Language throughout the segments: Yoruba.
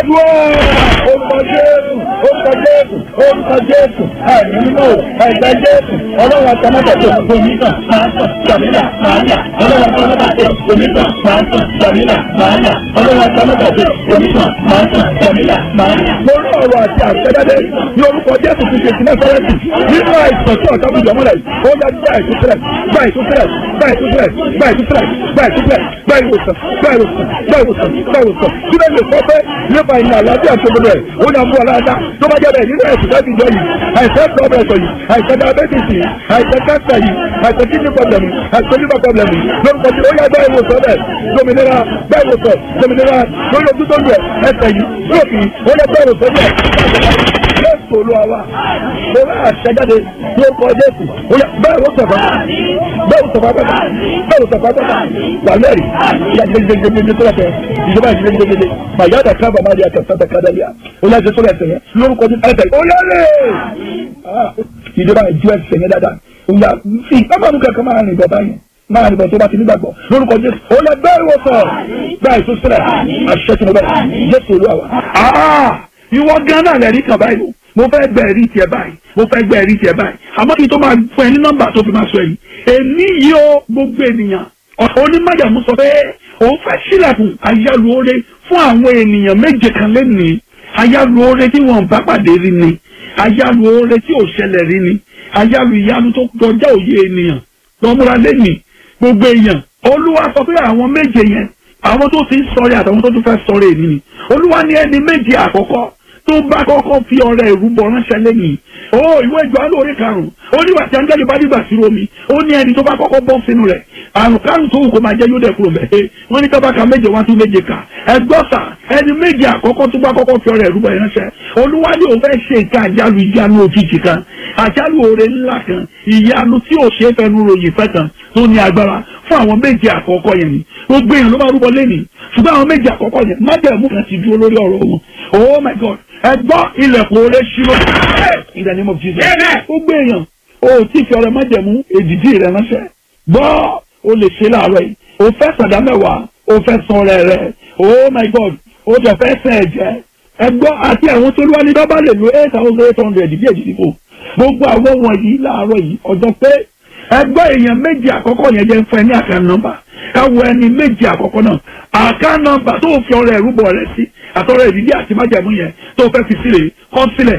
gbàdúrà orúkọ jésù orúkọ jésù orúkọ jésù ẹ̀mí mímọ́ ẹ̀jẹ̀ jésù ọlọ́run àtàmọ́tàtẹ̀ onígbà máa tàn jàmílà máa yà ọlọ́run àtàmọ́tàtẹ̀ onígbà máa tàn jàmílà máa yà ọlọ́run àtàmọ́tàtẹ̀ onígbà máa tàn jàmílà máa yà. lórí ọ̀rọ̀ àti àṣẹjáde ní orúkọ jésù ti ṣe sílẹ̀ sọ́rẹ́tì nínú àìsàn tí ọ̀tá bùjọ́ mọ́lẹ̀ ó yá gbá ìtúsílẹ̀ gbá ìtúsílẹ̀ gbá ìtúsílẹ̀ gbá ìtúsílẹ̀ gbá ìtúsílẹ̀ gbá ìwòsàn gbá ìwòsàn gbá ìwòsàn gbá ìwòsàn sílẹ̀ lè sọ pé nípa ìnà àlàáfíà tó gbọdọ̀ ẹ̀ ó yà mú ọ̀làdá tó bá jẹ́ bẹ́ẹ̀ nínú ẹ̀sùn láti jọ yìí àìsàn pọ́blẹ̀tọ̀ yìí àìsàn diabetes yìí àìsàn cancer yìí àìsàn kidney problem yìí àìsàn liver problem yìí lórúkọ tí ó yà gbá ìwòsàn bẹ́ẹ̀ dominira gbá ìwòsàn dominira lórí ojú tó ń lẹ̀ ẹsẹ̀ yìí lóòkì ó yà gbá ìwòsàn bẹ́ẹ̀ jésù olúwa wa mo bá àṣẹjáde ní orúkọ jésù ó yà bẹ́ẹ̀ ló sọ̀fà bẹ́ẹ̀ ló sọ̀fà bẹ́ẹ̀ bẹ́ẹ̀ ló sọ̀fà bẹ́ẹ̀ wà lẹ́rìí ìyá gbẹgbẹgbẹgbẹ tó lẹ́tẹ̀ ìjọba ìgbẹgbẹgbẹ màyáda kábà má di àtàtà kádàlíà ó yà jésù lẹ́tẹ̀ yẹn lórúkọ jésù ẹ̀tẹ̀ ó lẹ́rìí ìjọba ìjú ẹsẹ̀ yẹn dáadáa ó yà ìpamọ́ kankan máa rìn bọ̀ báyìí máa rìn bọ̀ tó bá ti nígbàgbọ́ lórúkọ jésù ó lẹ bẹ́ẹ̀ wọ sọ bẹ́ẹ̀ ìtúsílẹ̀ àṣẹ tí mo bẹ̀ jésù olúwa wa ìwọ gánà rẹ̀ rí kan báyìí o mo fẹ́ gbẹ ẹ̀rí tiẹ̀ báyìí mo fẹ́ gbẹ ẹ̀rí tiẹ̀ báyìí àmọ́ kí n tó máa fún ẹ ní nọ́mbà tó fi máa sọ yìí èmi yìí ó gbogbo ènìyàn onímọ̀jàmú sọ pé òun fẹ́ sílẹ̀kùn ayálùore fún àwọn ènìyàn méje kan lẹ́nìí ayálùore tí wọ́n bá pàdé rí ni ayálùore tí ò ṣẹlẹ̀ rí ni ayálù ìyanu tó kọjá òye ènìyàn lọ́múra lẹ́nìí gbogbo èèyàn olúwa sọ pé àwọn méje yẹn àwọn tó ti ń sọ̀rẹ́ àtàwọn tó tún fẹ́ sọ̀rẹ́ èmi ni olúwa ní ẹni méje àkọ́kọ́ tó bá kọ́kọ́ fi ọrẹ ìrúbọ ránṣẹ́ lẹ́yìn o ìwé ìjọ alóore karùn-ún ó ní wàtí áńgẹ́lì bá dìgbà sí omi ó ní ẹni tó bá kọ́kọ́ bọ́ sínú rẹ̀ àrùn karùn tó wù kó máa jẹ́ yóò dẹ̀ kúrò mẹ́ wọ́n ní kábàkà méje wá tún méje kà ẹgbọ́sà ẹni méje àkọ́kọ́ tó bá kọ́kọ́ fi ọrẹ ìrúbọ ránṣẹ́ olúwa ní òun fẹ́ ṣe nǹkan àjálù ìyanu òjijì kan àjálù oore ńlá kan ìyanu tí ò ṣe é fẹnu ròyìn fẹ́ kan tó ní agbára fún àwọn méje àkọ́kọ́ yẹn ni gbogbo èèyàn ló máa rúbọ lẹ́nìí ṣùgbọ́n àwọn méje àkọ́kọ́ yẹn májẹ̀mú kan ti dúró lórí ọ̀rọ̀ wọn oh my god ẹ gbọ́ ilẹ̀kùn oore ṣírò in the name of jesus gbogbo èèyàn o tí fi ọ̀rọ̀ májẹ̀mú èdìdí rẹ ránṣẹ́ gbọ́ o lè ṣe láàárọ̀ yìí o fẹ́ sàdá mẹ́wàá o fẹ́ san ọrẹ rẹ oh my god o jẹ fẹ́ sẹ́ ẹ̀jẹ̀ ẹ gbọ́ àti àwọn tó lúwa ní bábá lè lo eight thousand eight hundred bí èdìdí fò gbogbo àwọn wọ̀nyí láàárọ̀ yìí ọjọ́ pé ẹgbẹ́ èèyàn méjì àkọ́kọ́ yẹn jẹ́ fún ẹ ní àkàn nọ́mbà káwọ ẹni méjì àkọ́kọ́ náà àkàn nọ́mbà tó fi ọrẹ ìrúbọ rẹ sí àtọrẹ ìdílé àti májàmú yẹn tó fẹ́ fi sílẹ̀ kọ́ sílẹ̀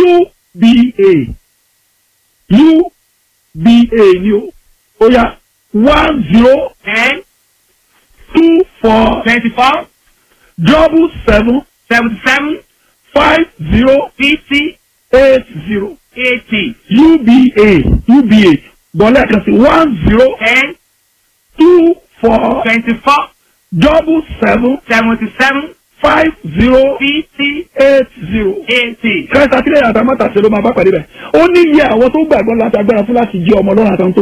uba uba ni o ó yá one zero ten two four twenty-four double seven seventy-seven five zero fifty eight zero eighty uba uba bọ́lá kan sí one zero ten two four twenty-four double seven seventy-seven five zero fifty eight zero. eighty. kẹsà sílẹ̀ àtàmọ́tà ṣe ló máa bá pàdé bẹ̀. ó ní iye àwọn tó gbàgbọ́ láti agbára fún láti jẹ́ ọmọ ọlọ́run àtàwọn tó